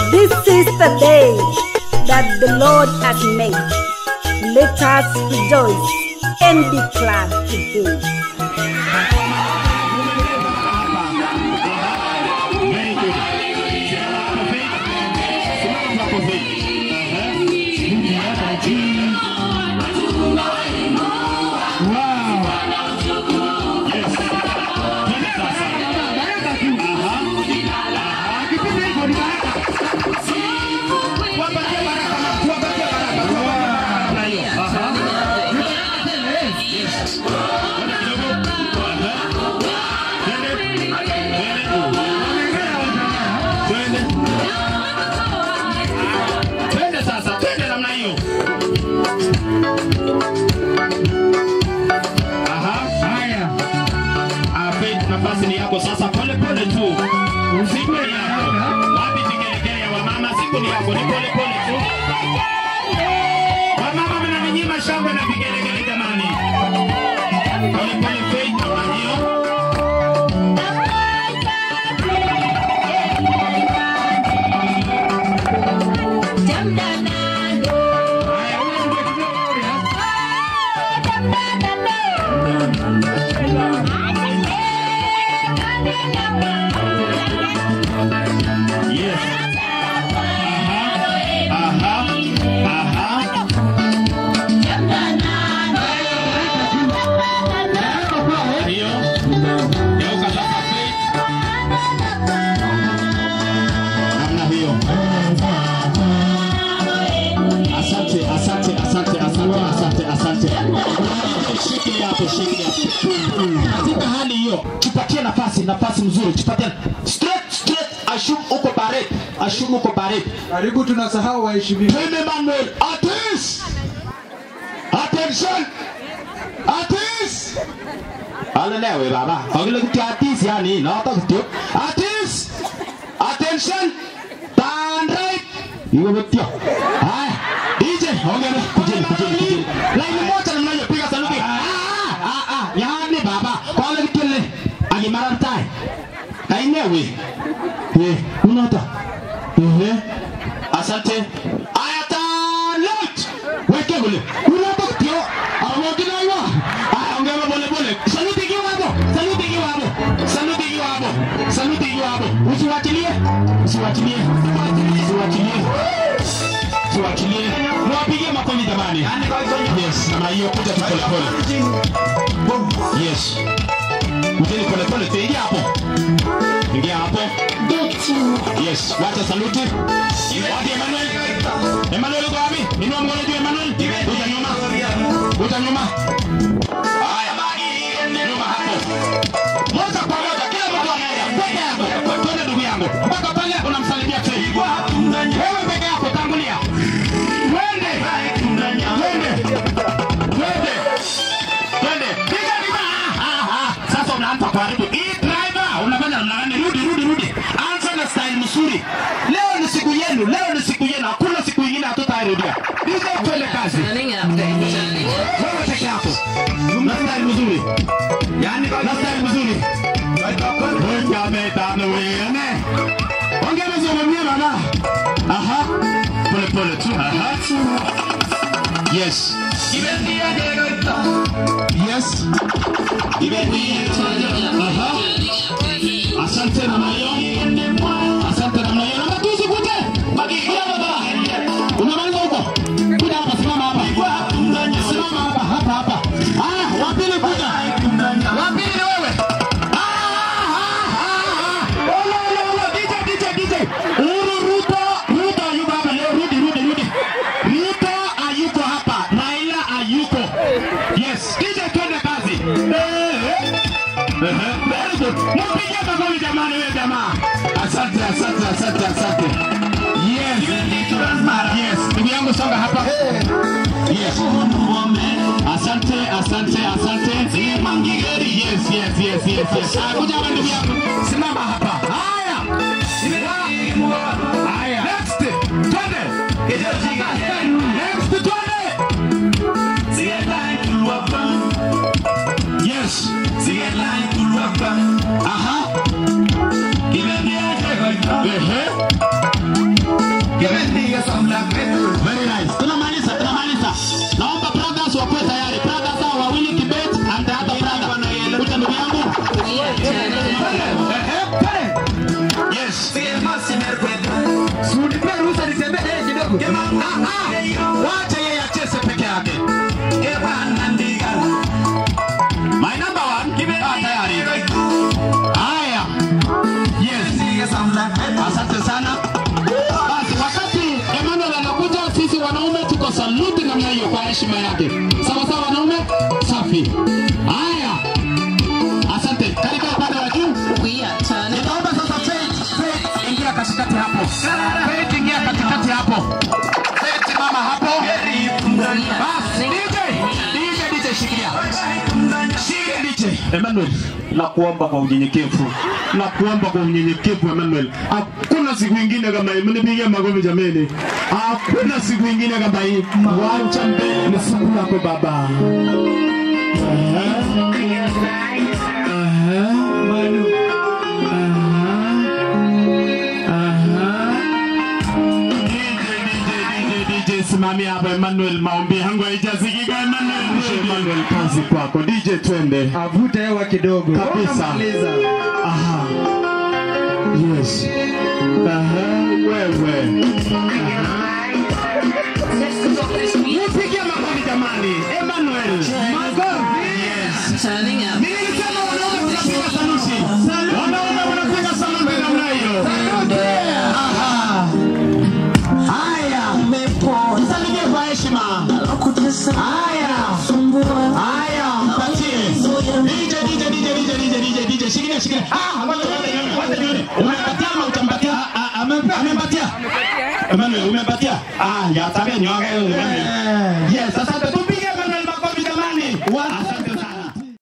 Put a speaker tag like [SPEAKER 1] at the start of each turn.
[SPEAKER 1] This is the day that the Lord has made. Let us rejoice and be glad in Him.
[SPEAKER 2] Very good. Simama hapo Faith. Simama hapo Faith. Ehe. Rudi hapa chini. Wow. Yes. Twende sasa. Aha. Aha. Wapatie baraka na tuwapatie baraka. Namna hiyo. Aha. Yes. Twende kidogo. Aha. Twende. Twende. Twende. Twende sasa, twende namna hiyo. Aha, haya. Ah, Faith, nafasi ni yako sasa, pole pole tu. Siku ni yako. Wapi vigelegele ya wamama? Siku ni yako, ni pole pole tu. Wamama mnaninyima shangwe na vigelegele jamani. Pole pole Faith, namna hiyo. Haya, huyo ndio kidogo huyo. Yes. Aha. Aha. Aha. Hiyo. Geuka sasa Faith. Namna hiyo. Asante, asante, asante, asante, asante, asante. Shikilia hapo, shikilia hapo. Katika hali hiyo, tupatie nafasi, nafasi mzuri, tupatie straight, straight. Ashumu uko baret, ashumu uko baret.
[SPEAKER 3] Karibu tunasahau waheshimiwa.
[SPEAKER 2] Twende Manuel, atis, attention, atis. Alelewe baba, ogile kuti atis yani, naota kuti atis, attention, turn right. Iwe betio. Haya, DJ, ongea kujeni, kujeni, kujeni. Line moja namna hiyo, piga saluti. Ah, ah, ah, yani baba, kwa ole kitele. Agimara mtai. Ainewe. Eh, unata. Eh. Asante. Aya talent. Weke ule. Unata kitio. Awogina iwa. Aya ongea pole pole. Saluti kiwa hapo. Saluti kiwa hapo. Saluti kiwa hapo. Saluti kiwa hapo. Usiwachilie. Usiwachilie. Usiwachilie. Usiwachilie. Mwapigie makofi jamani. Yes, namna hiyo kuja tu pole pole. Yes. Kujeni pole pole tu ingia hapo. Ingia hapo. Yes, wacha saluti. Wapi Emmanuel? Emmanuel uko wapi? Inua mkono juu Emmanuel. Kuja nyuma. Kuja nyuma. Haya, nyuma hapo. Moja kwa moja kila mtu anaenda. Twende hapo. Twende ndugu yangu. Mpaka pale unamsalimia tena. Wewe peke yako tangulia. Twende. Twende. Twende. Twende. Piga piga. Ah, ah. Sasa unaanza kuharibu. Hii driver unafanya namna gani? Rudi rudi rudi. Anza na style mzuri. Leo ni siku yenu. Leo ni siku yenu. Hakuna siku nyingine hatutairudia. DJ twende kazi. Wewe peke yako. Na style mzuri. Yaani na style mzuri. Wewe ametana wewe. Ongea mzuri mwenyewe bana. Aha. Pole pole tu. Aha. Yes. Yes. Aha. Asante namna hiyo. Asante namna hiyo. Namba tu usikute. Kuja baba. Unamaliza huko. Kuja hapa simama hapa. Simama hapa hapa hapa. Ah, wa pili kuja. Wa pili ni wewe. Ah, ah, ah, ah. Ole, ole, ole. DJ, DJ, DJ. Uru Ruto, Ruto hayuko hapa leo. Rudi, rudi, rudi. Ruto hayuko hapa. Raila hayuko. Yes. DJ twende kazi. Eh, eh. Ehe, very good. Mpigie makofi jamani wewe jamaa. Asante, asante, asante, asante. Yes. Yes. Ndugu yangu songa hapa. Yes. Asante, asante, asante. Yes, yes, yes, yes, yes. Ah, kuja hapa ndugu yangu. Simama hapa. Haya. Haya. Next. Twende. Next twende. Yes. Aha. Ehe. Very nice. Tunamaliza, tunamaliza. Naomba brothers wakuwe tayari. Brothers hao wawili Kibet and the other brother. Kuja ndugu yangu. Yes.
[SPEAKER 3] Unipe ruhusa nitembee naye kidogo.
[SPEAKER 2] Ah, ah. Wacha yeye acheze peke yake. My number one. Ah, tayari. Haya. Yes. Asante sana. Basi wakati Emmanuel anakuja, sisi wanaume tuko saluti namna hiyo kwa heshima yake. Sawa sawa wanaume? Safi. Haya. Asante. Karibia upande wa juu. Nitaomba sasa Faith, Faith ingia katikati hapo. Faith ingia katikati hapo. Faith mama hapo. Basi DJ, DJ, DJ shikilia. Shikilia DJ. Emmanuel, nakuomba kwa unyenyekevu. Nakuomba kwa unyenyekevu Emmanuel. Hakuna siku ingine kama hii. Mnipigie makofi jameni. Hakuna siku ingine kama hii. Wacha mbele ni siku yako baba.
[SPEAKER 3] Manu.
[SPEAKER 2] DJ simamia hapa Emmanuel, maombi yangu haijasikika Emmanuel. Emmanuel, kazi kwako. DJ twende.
[SPEAKER 3] Avute hewa kidogo.
[SPEAKER 2] Kabisa.
[SPEAKER 3] Unamaliza.
[SPEAKER 2] Aha. Yes. Aha, wewe. Nipigie makofi jamani. Emmanuel. Makofi. Yes. Nilisema wanaume tunapiga saluti. Wanaume wanapiga saluti namna hiyo. Aha. Haya. Msalimie kwa heshima. Haya. Haya, mpatie. DJ, DJ, DJ, DJ, DJ, DJ, DJ, shikilia, shikilia. Ah, wacha wacha nione, wacha nione. Umempatia ama hujampatia? Ah, ah, amempa- amempatia. Emmanuel, umempatia? Ah, ya tabia ni wake Emmanuel. Yes, asante tu